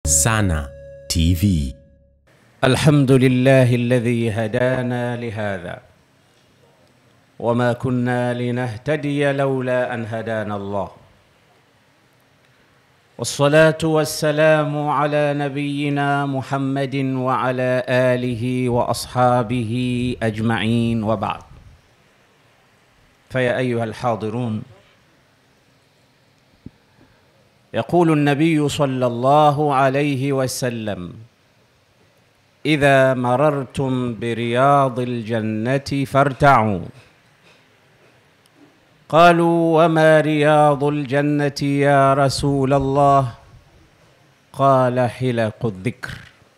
Sana TV. الحمد لله الذي هدانا لهذا وما كنا لنهتدي لولا ان هدانا الله والصلاه والسلام على نبينا محمد وعلى اله واصحابه اجمعين وبعد فيا ايها الحاضرون يقول النبي صلى الله عليه وسلم اذا مررتم برياض الجنه فارتعوا قالوا وما رياض الجنه يا رسول الله قال حلق الذكر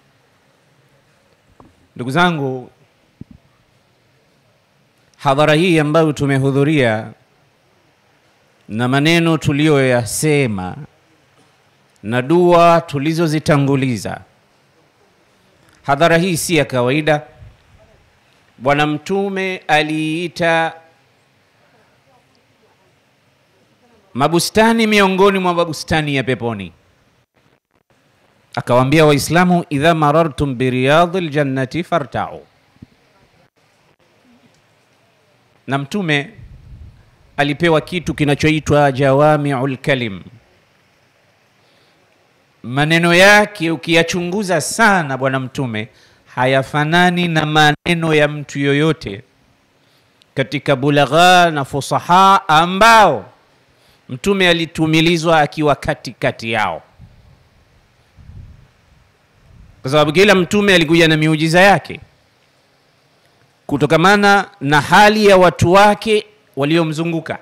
ndugu zangu hadhara hii ambayo tumehudhuria na maneno tuliyoyasema na dua tulizozitanguliza hadhara hii si ya kawaida bwana mtume aliita mabustani miongoni mwa mabustani ya peponi akawaambia waislamu idha marartum biriyadhi ljannati fartau na mtume alipewa kitu kinachoitwa jawamiu lkalim maneno yake ukiyachunguza sana bwana mtume hayafanani na maneno ya mtu yoyote katika bulagha na fusaha ambao mtume alitumilizwa akiwa katikati yao kwa sababu kila mtume alikuja na miujiza yake kutokamana na hali ya watu wake waliomzunguka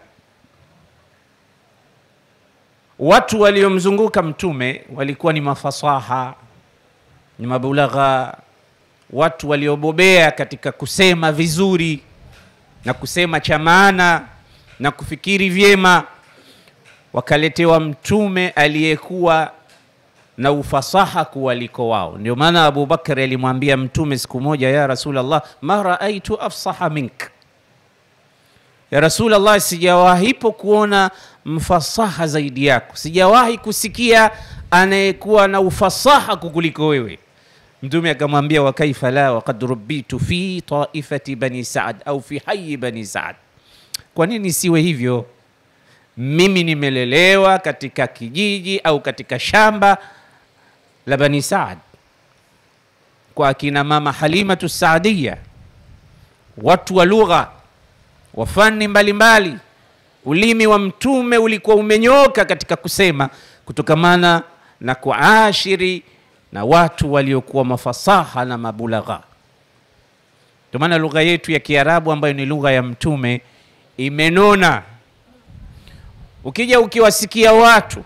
watu waliomzunguka mtume walikuwa ni mafasaha ni mabulagha watu waliobobea katika kusema vizuri na kusema cha maana na kufikiri vyema wakaletewa mtume aliyekuwa na ufasaha kuwaliko wao ndio maana abubakari alimwambia mtume siku moja ya rasulllah ma raaitu afsaha mink ya rasulllah sijawahipo kuona mfasaha zaidi yako sijawahi kusikia anayekuwa na ufasaha kukuliko wewe mtume akamwambia wakaifa la wakad rubitu fi taifati bani saad au fi hayi bani saad kwa nini siwe hivyo mimi nimelelewa katika kijiji au katika shamba la bani saad kwa akina mama halimatu saadia watu wa lugha wa fani mbalimbali ulimi wa mtume ulikuwa umenyoka katika kusema kutokamana na kuashiri na watu waliokuwa mafasaha na mabulagha ndio maana lugha yetu ya kiarabu ambayo ni lugha ya mtume imenona ukija ukiwasikia watu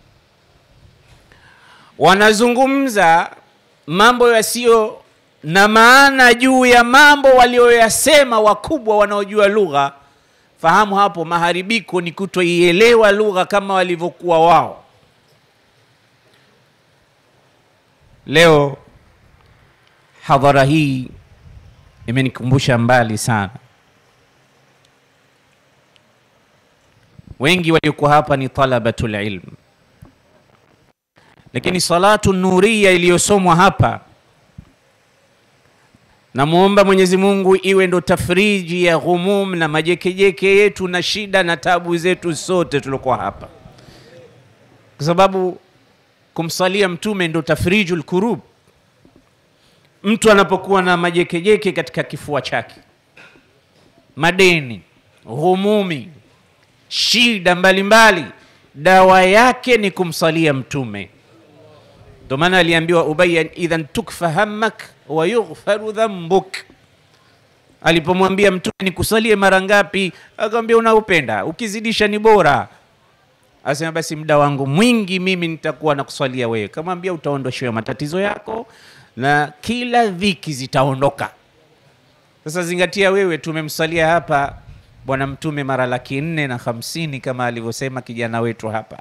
wanazungumza mambo yasiyo na maana juu ya mambo walioyasema wakubwa wanaojua lugha fahamu hapo maharibiko ni kutoielewa lugha kama walivyokuwa wao leo hadhara hii imenikumbusha mbali sana wengi waliokuwa hapa ni talabatul ilm lakini salatu nuria iliyosomwa hapa namwomba mwenyezi mungu iwe ndo tafriji ya ghumum na majekejeke yetu na shida na tabu zetu sote tuliokuwa hapa kwa sababu kumsalia mtume ndo tafriju lkurub mtu anapokuwa na majekejeke katika kifua chake madeni ghumumi shida mbalimbali mbali. dawa yake ni kumsalia mtume ndo maana aliambiwa ubaya idhan tukfa hammak wa yughfaru dhambuk alipomwambia mtume nikusalie mara ngapi akamwambia unaupenda ukizidisha ni bora asema basi muda wangu mwingi mimi nitakuwa nakuswalia wewe kamwambia utaondoshewa matatizo yako na kila dhiki zitaondoka sasa zingatia wewe tumemsalia hapa bwana mtume mara laki nne na hamsini kama alivyosema kijana wetu hapa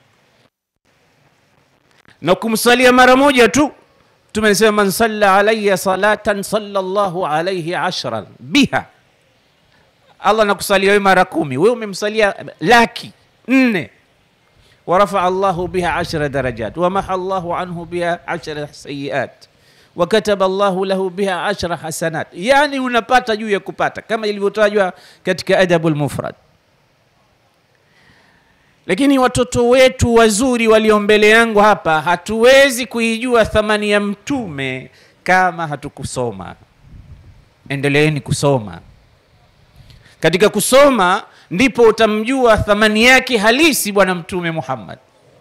na kumsalia mara moja tu tumesema man salla alaya salatan salla llahu alaihi ashran biha allah nakusalia wewe mara kumi wewe umemsalia laki nne ورفع الله بها عشر درجات ومحى الله عنه بها عشر سيئات wakataba llahu lahu biha ashra hasanat yani unapata juu ya kupata kama ilivyotajwa katika adabu lmufrad lakini watoto wetu wazuri walio mbele yangu hapa hatuwezi kuijua thamani ya mtume kama hatukusoma endeleeni kusoma katika kusoma ndipo utamjua thamani yake halisi bwana mtume muhammad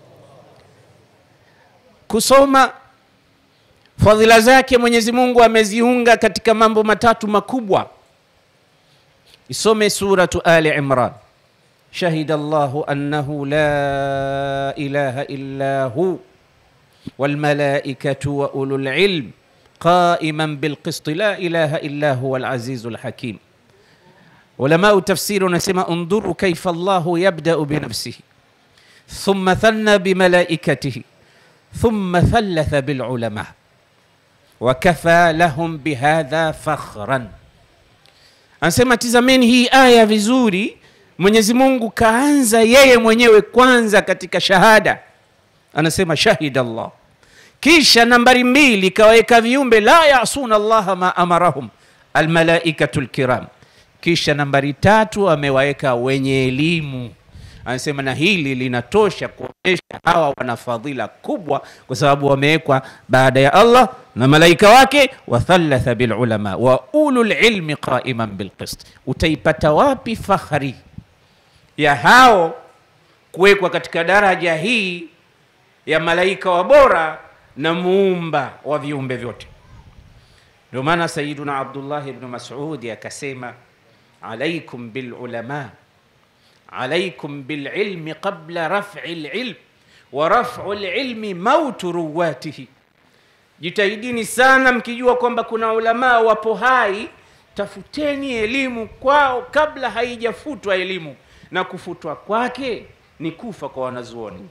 kusoma fadhila zake mwenyezi mungu ameziunga katika mambo matatu makubwa isome suratu ali imran shahida llahu annahu la ilaha illa hu walmalaikatu wa ulu lilm qaiman bilqist la ilaha illa huwa alazizu lhakim ulamau tafsiri unasema undhuru kaifa llahu yabdau binafsihi thumma thanna bimalaikatihi thumma thalatha bilulama wakafa lahum bihadha fakhran anasema tizameni hii aya vizuri mwenyezi mungu kaanza yeye mwenyewe kwanza katika shahada anasema shahida llah kisha nambari mbili kawaweka viumbe la yasuna llaha ma amarahum almalaikatu lkiram kisha nambari tatu amewaweka wenye elimu anasema na hili linatosha kuonyesha hawa wana fadhila kubwa kwa sababu wamewekwa baada ya allah na malaika wake wathalatha bilulama wa ulu lilmi qaiman bilqist utaipata wapi fakhari ya hao kuwekwa katika daraja hii ya malaika wa bora na muumba wa viumbe vyote ndio maana sayiduna abdullah bnu masudi akasema alaikum bilulama عليكم بالعلم قبل رفع العلم ورفع العلم موت رواته jitahidini sana mkijua kwamba kuna ulamaa wapo hai tafuteni elimu kwao kabla haijafutwa elimu na kufutwa kwake ni kufa kwa wanazuoni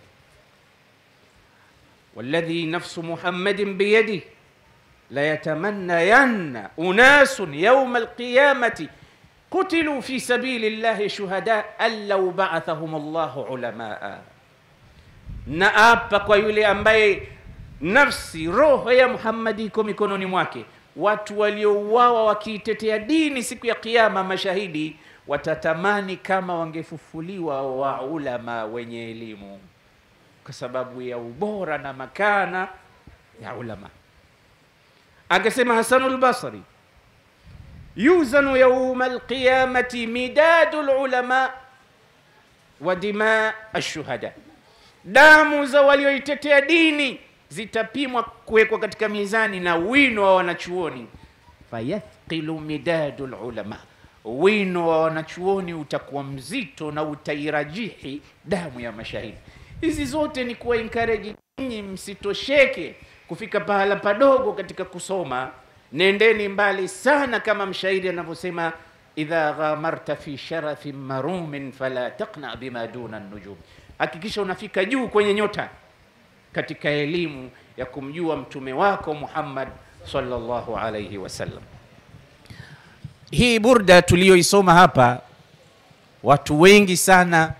waladhi nafsu muhammadin biyadih layatamannayanna unasun yauma alqiyamati قتلوا في سبيل الله شهداء أن لو بعثهم الله علماء naapa kwa yule ambaye nafsi roho ya muhammadi iko mikononi mwake watu waliouawa wakiitetea dini siku ya kiama mashahidi watatamani kama wangefufuliwa wa ulama wenye elimu kwa sababu ya ubora na makana ya ulama akasema hasanu lbasri يوزن يوم القيامة مداد العلماء ودماء الشهداء damu za walioitetea dini zitapimwa kuwekwa katika mizani na wino wa wanachuoni fayathqilu midadu lulama wino wa wanachuoni utakuwa mzito na utairajihi damu ya mashahidi hizi zote ni kuwa encourage nyinyi msitosheke kufika pahala padogo katika kusoma nendeni mbali sana kama mshairi anavyosema idha ghamarta fi sharafin marumin fala taqna bima duna nujum hakikisha unafika juu kwenye nyota katika elimu ya kumjua mtume wako muhammad sallallahu alaihi wasallam hii burda tuliyoisoma hapa watu wengi sana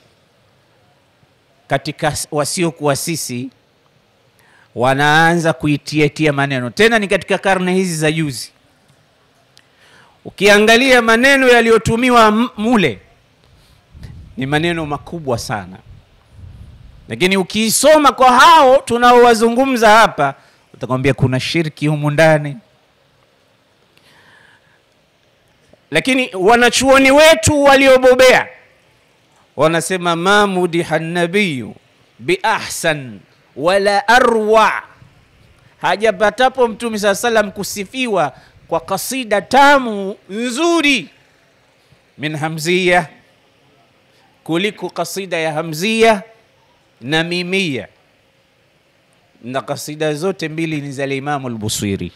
katika wasiokuwa sisi wanaanza kuitiatia maneno tena ni katika karne hizi za juzi ukiangalia maneno yaliyotumiwa mule ni maneno makubwa sana lakini ukiisoma kwa hao tunaowazungumza hapa utakwambia kuna shirki humu ndani lakini wanachuoni wetu waliobobea wanasema ma mudiha nabiyu biahsan wala arwa hajapatapo mtume saa salam kusifiwa kwa kasida tamu nzuri min hamzia kuliko kasida ya hamzia na mimia na kasida zote mbili ni za limamu lbusiri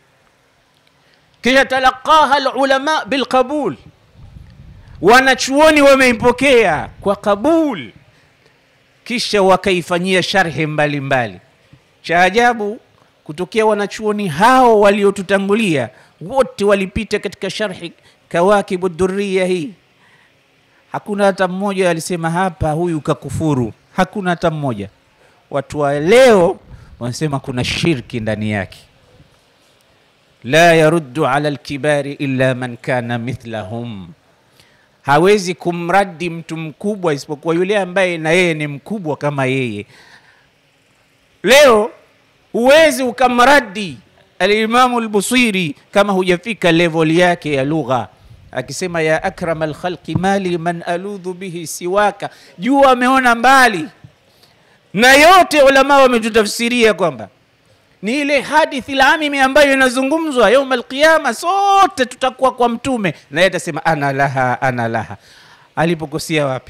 kisha talaqaha lulama bilqabul wanachuoni wameipokea kwa qabul kisha wakaifanyia sharhi mbalimbali cha ajabu kutokea wanachuoni hao waliotutangulia wote walipita katika sharhi kawakibu dhuria hii hakuna hata mmoja alisema hapa huyu kakufuru hakuna hata mmoja. Watu wa leo wanasema kuna shirki ndani yake. La yaruddu ala alkibari illa man kana mithlahum, hawezi kumradi mtu mkubwa isipokuwa yule ambaye na yeye ni mkubwa kama yeye. Leo huwezi ukamradi Alimamu Albusiri kama hujafika level yake ya lugha, akisema ya akram alkhalqi mali man aludhu bihi siwaka, jua ameona mbali na yote ulama wametutafsiria kwamba ni ile hadithi lamimi ambayo inazungumzwa yauma alqiyama, sote tutakuwa kwa Mtume na yeye atasema ana laha ana laha. Alipokosea wapi?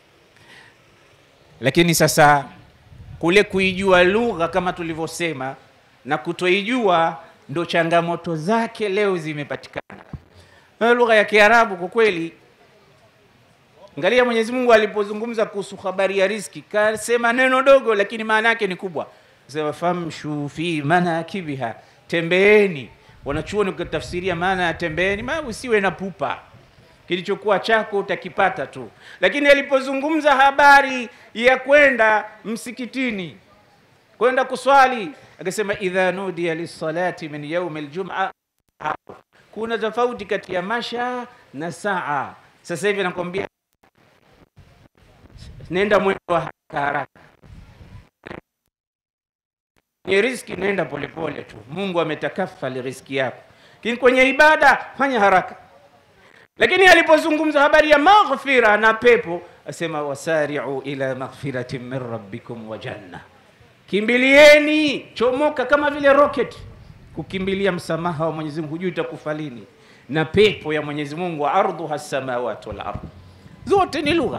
Lakini sasa kule kuijua lugha kama tulivyosema na kutoijua ndo changamoto zake leo zimepatikana. Na lugha ya Kiarabu kwa kweli, angalia Mwenyezi Mungu alipozungumza kuhusu habari ya riziki, kasema neno dogo, lakini maana yake ni kubwa. Sema famshu fi manakibiha, tembeeni. Wanachuoni ukatafsiria maana ya tembeeni, maana usiwe na pupa, kilichokuwa chako utakipata tu. Lakini alipozungumza habari ya kwenda msikitini kwenda kuswali akasema idha nudiya lissalati min yaumi ljuma. Kuna tofauti kati ya masha na saa. Sasa hivi nakwambia, nenda mwendo wa haraka haraka, kwenye riski nenda polepole tu. Mungu ametakafali riski yako, lakini kwenye ibada fanya haraka. Lakini alipozungumza habari ya maghfira na pepo asema wasari'u ila maghfiratin min rabbikum wa janna Kimbilieni, chomoka kama vile rocket kukimbilia msamaha wa Mwenyezi Mungu, hujui itakufa lini, na pepo ya Mwenyezi Mungu, ardhuha samawati wal ardh. Zote ni lugha,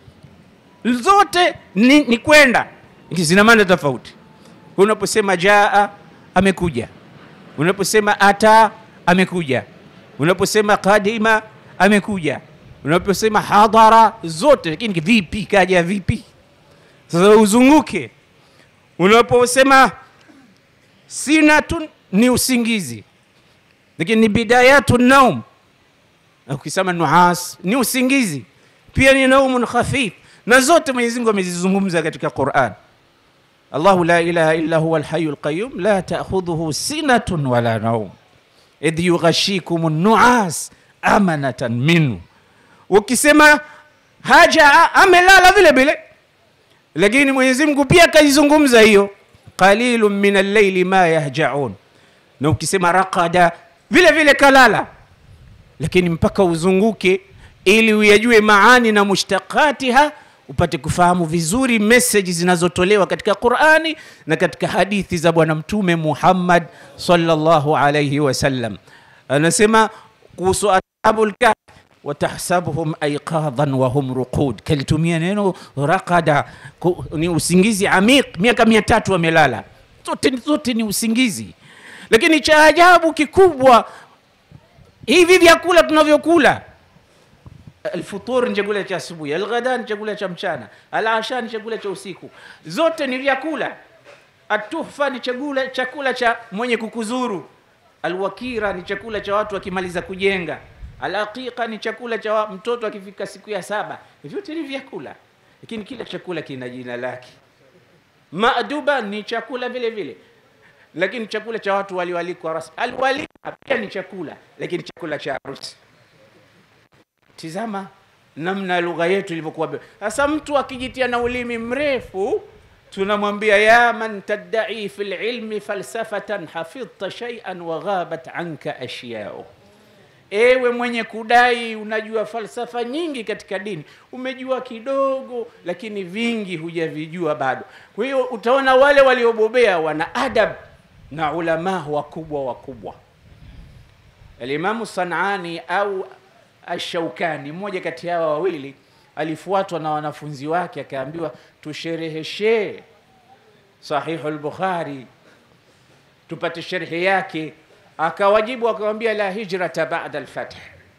zote ni, ni kwenda, zina maana tofauti. Unaposema jaa, amekuja. Unaposema ata, amekuja. Unaposema kadima, amekuja. Unaposema hadhara, zote lakini vipi, kaja vipi? Sasa uzunguke unaposema sinatun ni usingizi, lakini ni bidayatu naum. Ukisema nuas ni usingizi pia, ni naumun khafif, na zote Mwenyezi Mungu amezizungumza katika Quran. Allahu la ilaha illa huwa alhayu alqayyum la ta'khudhuhu sinatun wala naum idh yughashikum nuas amanatan minhu. Ukisema haja amelala vile vile lakini Mwenyezi Mungu pia akaizungumza hiyo, qalilun min al-layli ma yahjaun. Na ukisema raqada vile vile kalala, lakini mpaka uzunguke ili uyajue maani na mushtaqatiha, upate kufahamu vizuri meseji zinazotolewa katika Qur'ani na katika hadithi za Bwana Mtume Muhammad sallallahu alayhi wasallam. Anasema kuhusu ashabul kahf watahsabuhum aiqadhan wa hum ruqud, kalitumia neno raqada, ni usingizi amiq, miaka mia tatu wamelala. Zote zote ni usingizi, lakini cha ajabu kikubwa, hivi vyakula tunavyokula, alfutur ni chakula cha asubuhi, alghada ni chakula cha mchana, alasha ni chakula cha usiku, zote ni vyakula. Atuhfa ni chakula, chakula cha mwenye kukuzuru, alwakira ni chakula cha watu wakimaliza kujenga Alaqiqa ni chakula cha mtoto akifika siku ya saba. Vyote ni vyakula, lakini kila chakula kina jina lake. Maduba ni chakula vile vile, lakini chakula cha watu walioalikwa rasmi. Alwalima pia ni chakula, lakini chakula cha harusi. Tizama namna lugha yetu ilivyokuwa. Sasa mtu akijitia na ulimi mrefu, tunamwambia ya man tadda'i fil ilmi falsafatan hafidhta shay'an wa ghabat anka ashya'u Ewe mwenye kudai unajua falsafa nyingi katika dini, umejua kidogo, lakini vingi hujavijua bado. Kwa hiyo utaona wale waliobobea wana adab na ulama wakubwa wakubwa. Alimamu Sanani au Ashaukani, mmoja kati ya hawa wawili, alifuatwa na wanafunzi wake, akaambiwa tushereheshe Sahihu al-Bukhari tupate sherhe yake akawajibu akamwambia, la hijrata ba'da al-fath,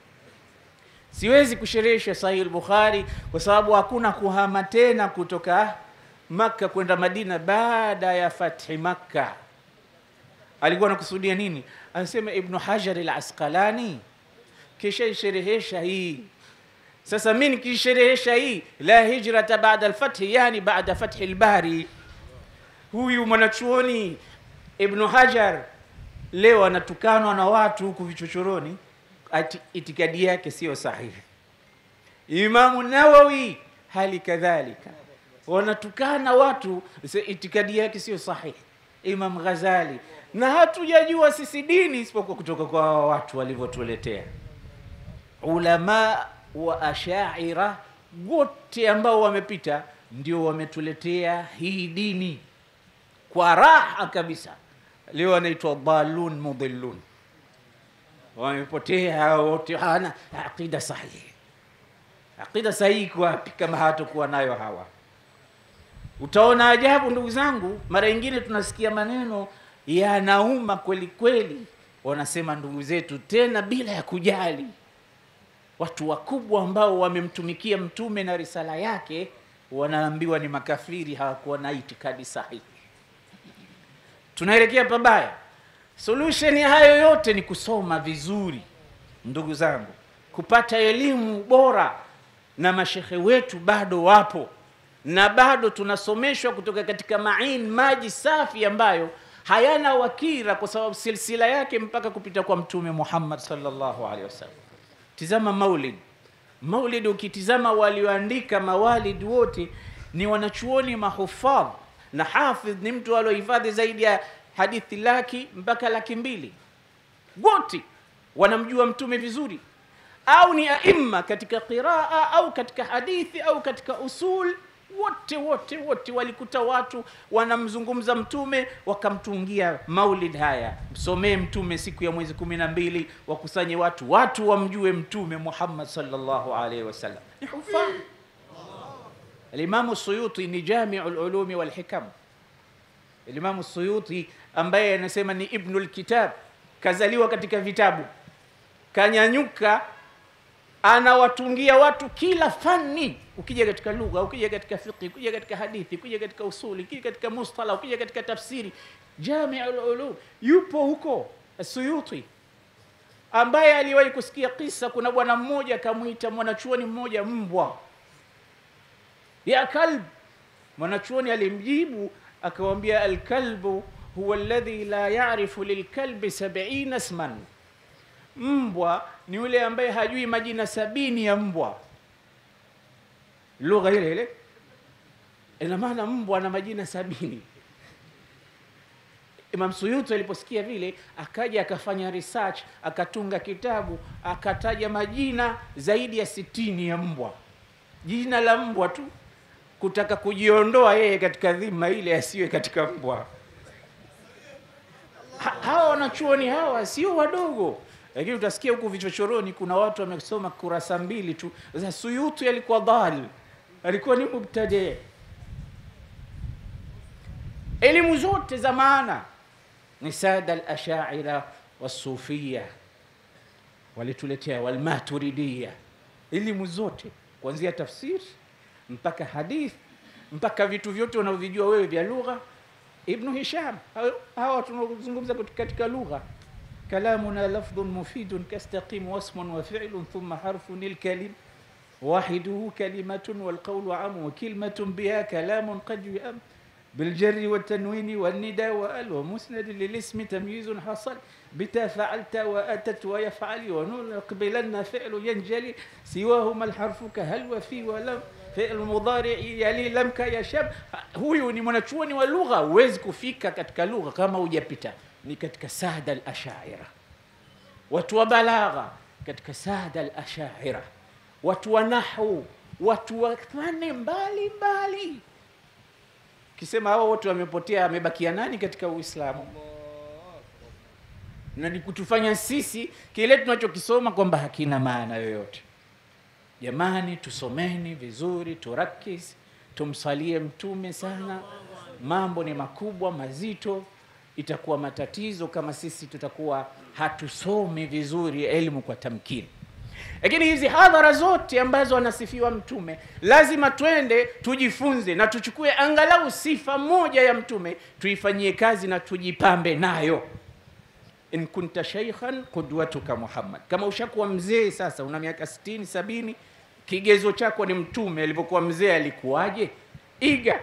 siwezi kusherehesha Sahih al-Bukhari kwa sababu hakuna kuhama tena kutoka Makka kwenda Madina baada ya fathi Makka. Alikuwa anakusudia nini? Anasema Ibnu Hajar al-Asqalani kisha isherehesha hii sasa mi nikisherehesha hii la hijrata baada alfathi yani baada fathi lbari huyu mwanachuoni ibnu hajar leo anatukanwa na watu huku vichochoroni ati itikadi yake siyo sahihi imamu nawawi hali kadhalika wanatukana watu se- itikadi yake sio sahihi imam ghazali na hatujajua sisi dini isipokuwa kutoka kwa hawa watu walivyotuletea ulama wa ashaira wote ambao wamepita ndio wametuletea hii dini kwa raha kabisa leo wanaitwa dalun mudhillun wamepotea hao wote hawana aqida sahihi aqida sahihi iko wapi kama hawatakuwa nayo hawa utaona ajabu ndugu zangu mara nyingine tunasikia maneno yanauma kweli kweli wanasema ndugu zetu tena bila ya kujali watu wakubwa ambao wamemtumikia mtume na risala yake wanaambiwa ni makafiri hawakuwa na itikadi sahihi tunaelekea pabaya solution ya hayo yote ni kusoma vizuri ndugu zangu kupata elimu bora na mashehe wetu bado wapo na bado tunasomeshwa kutoka katika main maji safi ambayo hayana wakira kwa sababu silsila yake mpaka kupita kwa mtume muhammad sallallahu alaihi wasallam tizama maulid maulid ukitizama walioandika mawalid wote ni wanachuoni mahufadh na hafidh ni mtu aliohifadhi zaidi ya hadithi laki mpaka laki mbili wote wanamjua mtume vizuri au ni aima katika qiraa au katika hadithi au katika usul wote wote wote walikuta watu wanamzungumza mtume wakamtungia maulid haya msomee mtume siku ya mwezi kumi na mbili wakusanye watu watu wamjue mtume muhammad salllahu alaihi wasallam ni hufadh alimamu suyuti ni jamiu lulumi walhikam Imamu Suyuti ambaye anasema ni ibnu lkitab, kazaliwa katika vitabu, kanyanyuka, anawatungia watu kila fani. Ukija katika lugha, ukija katika fiqhi, ukija katika hadithi, ukija katika usuli, ukija katika mustala, ukija katika tafsiri, jamiu lulum, yupo huko Suyuti ambaye aliwahi kusikia kisa. Kuna bwana mmoja akamwita mwanachuoni mmoja mbwa, ya kalb. Mwanachuoni alimjibu akawambia alkalbu huwa alladhi la yarifu lilkalbi sabiina sman, mbwa ni yule ambaye hajui majina sabini ya mbwa. Lugha ile ile, ina maana mbwa na majina sabini. Imam Suyuti aliposikia vile, akaja akafanya research, akatunga kitabu, akataja majina zaidi ya sitini ya mbwa, jina la mbwa tu kutaka kujiondoa yeye katika dhima ile asiwe katika mbwa. Ha, hawa wanachuoni hawa sio wadogo, lakini utasikia huku vichochoroni kuna watu wamesoma kurasa mbili tu za Suyuti. Alikuwa dhal, alikuwa ni mubtadi. Elimu zote za maana ni sada al-ashaira wasufia walituletea, walmaturidia, elimu zote kuanzia tafsiri mpaka hadith mpaka vitu vyote unavyovijua wewe vya lugha. Ibnu Hisham, hawa tunazungumza katika lugha, kalamuna lafdhun mufidun kastaqim wasmun wa fi'lun thumma harfun ilkalim wahiduhu kalimatun walqawlu amu wa kilmatun biha kalamun qad yuam بالجر والتنوين والنداء وال ومسند للاسم تمييز حصل بتا فعلت واتت ويفعل ونون يقبلن فعل ينجلي سواهما الحرف كهل وفي ولم fi'l mudhari yali lamka ya shab. Huyu ni mwanachuoni wa lugha, huwezi kufika katika lugha kama hujapita ni katika sada al-ashaira. Watu wa balagha katika sada al-ashaira, watu wa nahwu, watu wa fani mbali mbali. Kisema hao wote wamepotea, amebakia nani katika Uislamu? Na ni kutufanya sisi kile tunachokisoma kwamba hakina maana yoyote. Jamani, tusomeni vizuri, turakis, tumsalie Mtume sana. Mambo ni makubwa mazito, itakuwa matatizo kama sisi tutakuwa hatusomi vizuri elimu kwa tamkini. Lakini hizi hadhara zote ambazo anasifiwa Mtume, lazima twende tujifunze na tuchukue angalau sifa moja ya Mtume tuifanyie kazi na tujipambe nayo. In kunta shaykhan qudwatuka Muhammad, kama ushakuwa mzee sasa, una miaka sitini sabini kigezo chako ni mtume alivyokuwa mzee alikuwaje iga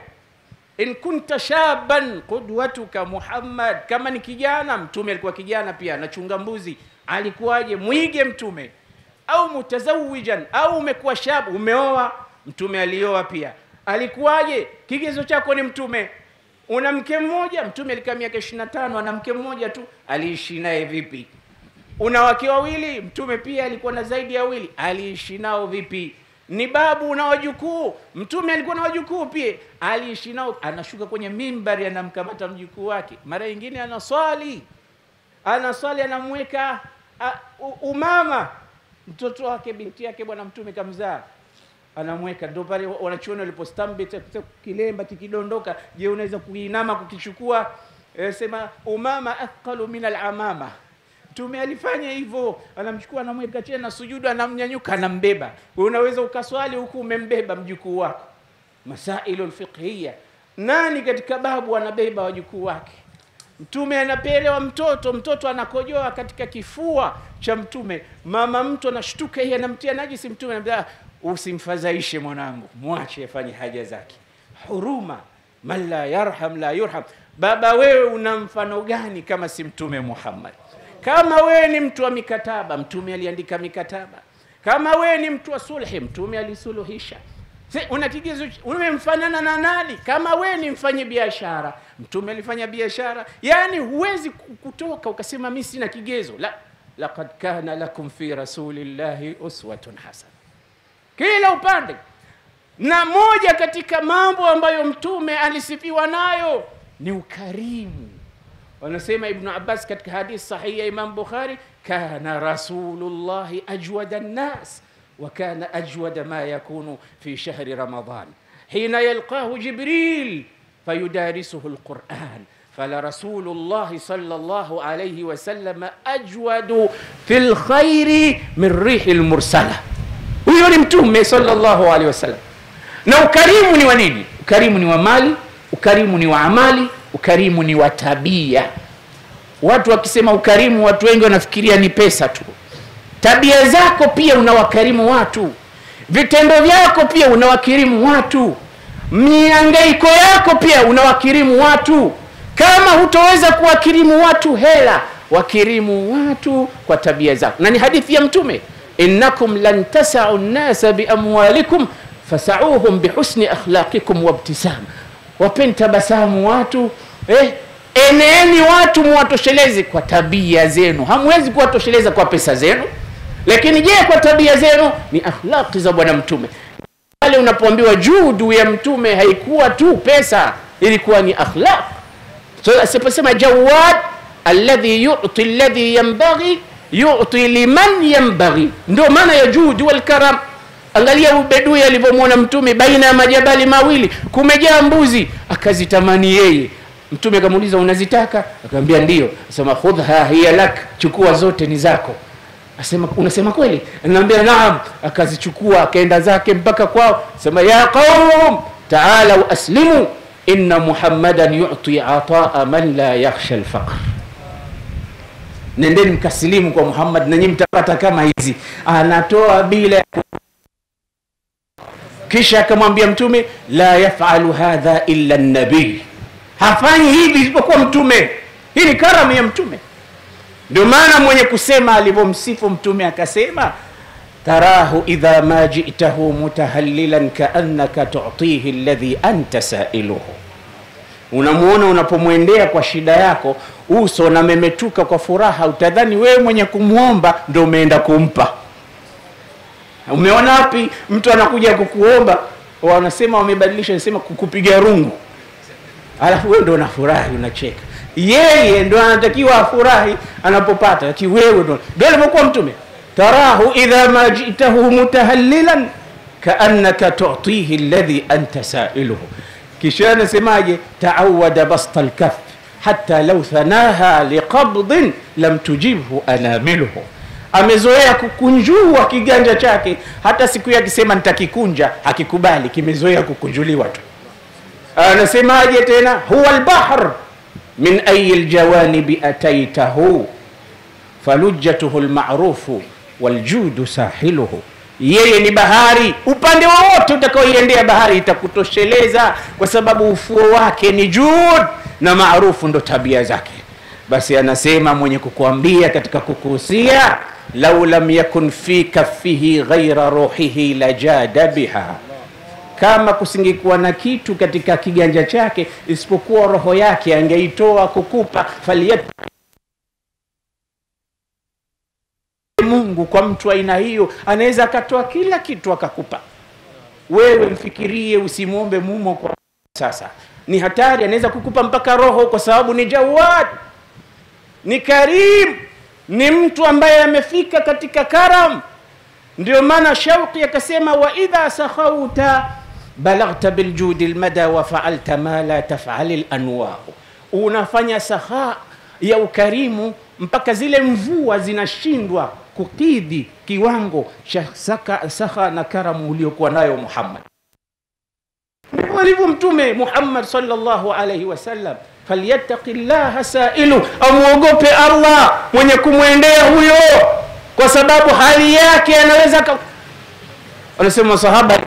in kunta shaban qudwatuka muhammad kama ni kijana mtume alikuwa kijana pia anachunga mbuzi alikuwaje mwige mtume au mutazawijan au umekuwa shab umeoa mtume alioa pia alikuwaje kigezo chako ni mtume una mke mmoja mtume alikaa miaka ishiri na tano ana mke mmoja tu aliishi naye vipi una wake wawili mtume pia alikuwa na zaidi ya wawili aliishi nao vipi ni babu na wajukuu mtume alikuwa na wajukuu pia aliishi nao anashuka kwenye mimbari anamkamata mjukuu wake mara nyingine anaswali anaswali anamweka a, u- umama mtoto wake binti yake bwana mtume kamzaa anamweka ndo pale wanachuoni walipostambit kilemba kikidondoka je unaweza kuinama kukichukua e, sema umama athqalu min alamama mtume alifanya hivyo anamchukua anamweka chini na sujudu anamnyanyuka anambeba Wewe unaweza ukaswali huku umembeba mjukuu wako masailu lfiqhiya nani katika babu anabeba wajukuu wake mtume anapelewa mtoto mtoto anakojoa katika kifua cha mtume mama mtu anashtuka yeye anamtia najisi mtume anambia usimfadhaishe mwanangu mwache afanye haja zake huruma man la yarham la yurham baba wewe una mfano gani kama si mtume muhammad kama wewe ni mtu wa mikataba mtume aliandika mikataba kama wewe ni mtu wa sulhi mtume alisuluhisha Se, una kigezo ch- umemfanana na nani kama wewe ni mfanye biashara mtume alifanya biashara yaani huwezi ku- kutoka ukasema mi sina kigezo la laqad kana lakum fi rasulillahi uswatun hasana kila upande na moja katika mambo ambayo mtume alisifiwa nayo ni ukarimu wanasema ibnu abbas katika hadithi sahihi ya imam bukhari kana rasulullahi ajwada nnas وكان أجود ما يكون في شهر رمضان حين يلقاه جبريل فيدارسه القرآن فلرسول الله صلى الله عليه وسلم أجود في الخير من ريح المرسلة huyo ni mtume sallallahu alaihi wasallam na ukarimu ni wa nini ukarimu ni wa mali ukarimu ni wa amali ukarimu ni wa tabia watu wakisema ukarimu watu wengi wanafikiria ni pesa tu tabia zako pia unawakarimu watu vitendo vyako pia unawakirimu watu miangaiko yako pia unawakirimu watu kama hutoweza kuwakirimu watu hela wakirimu watu kwa tabia zako na ni hadithi ya mtume innakum lan tasau nnasa biamwalikum fasauhum bihusni akhlaqikum wabtisam wapeni tabasamu watu eh, eneeni watu muwatosheleze kwa tabia zenu hamwezi kuwatosheleza kwa pesa zenu lakini je kwa tabia zenu ni akhlaqi za bwana mtume pale unapoambiwa judu ya mtume haikuwa tu pesa ilikuwa ni akhlaq so asiposema jawad alladhi yuti alladhi yanbaghi yuti liman yanbaghi ndio maana ya judu walkaram angalia ubedui alivyomwona mtume baina ya majabali mawili kumejaa mbuzi akazitamani yeye mtume akamuuliza unazitaka akamwambia ndio asema khudha hiya lak chukua zote ni zako asema unasema kweli anaambia naam akazichukua akaenda zake mpaka kwao sema ya qaum taalau aslimu inna muhammadan yuti ataa man la yakhsha lfaqr nendeni mkasilimu kwa muhammad nanyi mtapata kama hizi anatoa bila ya ku- kisha akamwambia mtume la yafalu hadha illa nabii hafanyi hivi isipokuwa mtume hii ni karamu ya mtume ndio maana mwenye kusema alivyomsifu mtume akasema tarahu idha ma jitahu mutahallilan kaannaka tutihi alladhi anta sailuhu unamwona unapomwendea kwa shida yako uso unamemetuka kwa furaha utadhani wewe mwenye kumwomba ndo umeenda kumpa umeona wapi mtu anakuja kukuomba wanasema wamebadilisha nasema kukupiga rungu alafu wewe ndo unafurahi unacheka yeye ndo anatakiwa afurahi anapopata lakini wewe ndo ndo alivyokuwa mtume tarahu idha ma jitahu mutahallilan kaannaka tutihi alladhi anta sailuhu kisha anasemaje taawada basta lkaf hata lau thanaha liqabdin lam tujibhu anamiluhu amezoea kukunjua kiganja chake hata siku hiyo akisema nitakikunja hakikubali kimezoea kukunjuliwa tu anasemaje tena huwa lbahr min ayi ljawanibi ataitahu falujjatuhu lmarufu waljudu sahiluhu yeye ni bahari upande wowote utakaoiendea bahari itakutosheleza kwa sababu ufuo wake ni jud na maarufu ndo tabia zake basi anasema mwenye kukuambia katika kukuhusia lau lam yakun fi kaffihi ghaira ruhihi lajada biha kama kusingekuwa na kitu katika kiganja chake isipokuwa roho yake angeitoa kukupa faliyat mungu kwa mtu aina hiyo anaweza akatoa kila kitu akakupa wewe mfikirie usimwombe mumo kwa sasa ni hatari anaweza kukupa mpaka roho kwa sababu ni jawad ni karim ni mtu ambaye amefika katika karam ndio maana shauqi akasema wa idha sakhauta balaghta biljudi lmada wa faalta ma la tafali lanwau unafanya saha ya ukarimu mpaka zile mvua zinashindwa kukidhi kiwango cha saka, saha na karamu uliokuwa nayo muhammad alivyo mtume muhammad salllahu alaihi wasallam falyattaqi llaha sailu amwogope allah mwenye kumwendea huyo kwa sababu hali yake anaweza ka... wanasema sahaba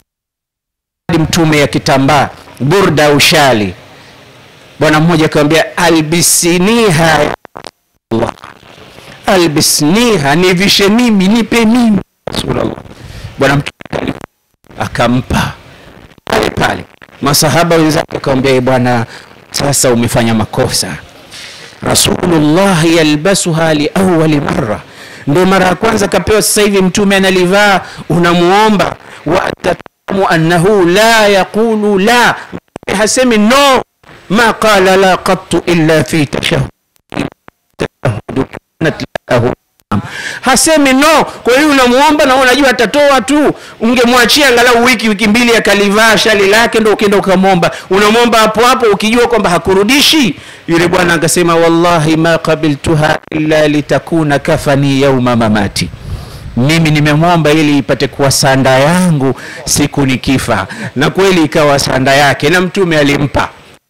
mtume ya kitambaa burda ushali bwana mmoja akamwambia albisiniha ya Allah albisniha nivishe mimi nipe mimi rasulullah bwana mtume akampa pale pale masahaba wenzake akamwambia "Ee bwana sasa umefanya makosa rasulullah yalbasuha liawali mara ndo mara ya kwanza kapewa sasa hivi mtume analivaa unamuomba wa tatamu annahu la yaqulu la hasemi no ma qala la qattu illa fi tashahud tashahud kanat lahu hasemi no kwa hiyo unamuomba na unajua atatoa tu ungemwachia angalau wiki wiki mbili akalivaa shali lake ndo ukienda ukamwomba unamwomba hapo hapo ukijua kwamba hakurudishi yule bwana akasema wallahi ma qabiltuha illa litakuna kafani yauma mamati mimi nimemwomba ili ipate kuwa sanda yangu siku nikifa na kweli ikawa sanda yake na mtume alimpa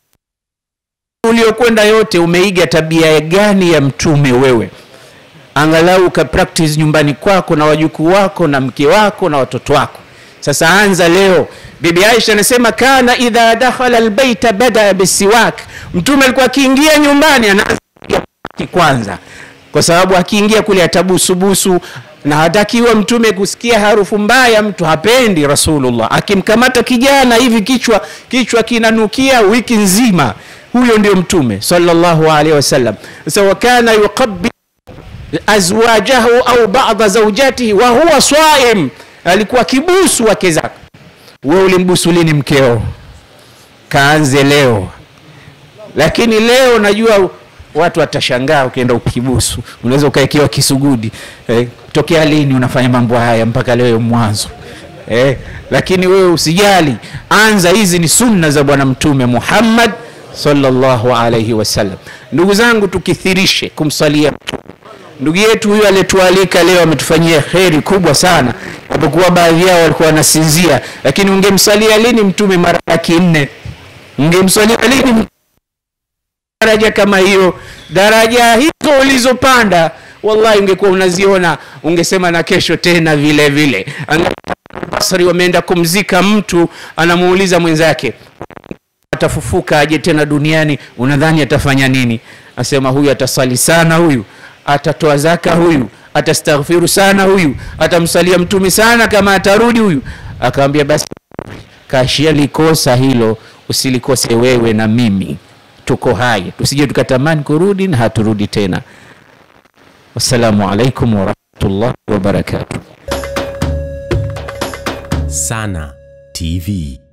uliokwenda yote umeiga tabia gani ya mtume wewe angalau uka practice nyumbani kwako na wajukuu wako na mke wako na watoto wako sasa anza leo bibi aisha anasema kana idha dakhala albaita badaa bisiwak mtume alikuwa akiingia nyumbani anaanza kwanza kwa sababu akiingia kule atabusubusu na hatakiwa mtume kusikia harufu mbaya mtu hapendi rasulullah akimkamata kijana hivi kichwa kichwa kinanukia wiki nzima huyo ndio mtume sallallahu alaihi wasallam sasa wakana yuqabbil azwajahu au bada zaujatihi wa huwa swaim alikuwa kibusu wake zake we ulimbusu lini mkeo kaanze leo lakini leo najua watu watashangaa ukienda ukibusu unaweza ukaekewa kisugudi eh, tokea lini unafanya mambo haya mpaka leo mwanzo eh, lakini wewe usijali anza hizi ni sunna za bwana mtume muhammad sallallahu alaihi wasallam ndugu zangu tukithirishe kumsalia mtume ndugu yetu huyu aliyetualika leo ametufanyia kheri kubwa sana japokuwa baadhi yao walikuwa wanasinzia lakini ungemsalia lini mtume mara laki nne ungemsalia lini daraja kama hiyo daraja hizo ulizopanda wallahi ungekuwa unaziona ungesema na kesho tena vile vile basri wameenda kumzika mtu anamuuliza mwenzake atafufuka aje tena duniani unadhani atafanya nini asema huyu atasali sana huyu atatoa zaka huyu atastaghfiru sana huyu atamsalia mtume sana kama atarudi huyu akamwambia basi kashia likosa hilo usilikose wewe na mimi tuko hai tusije tukatamani kurudi na haturudi tena wassalamu alaikum warahmatullahi wabarakatuh Sana TV.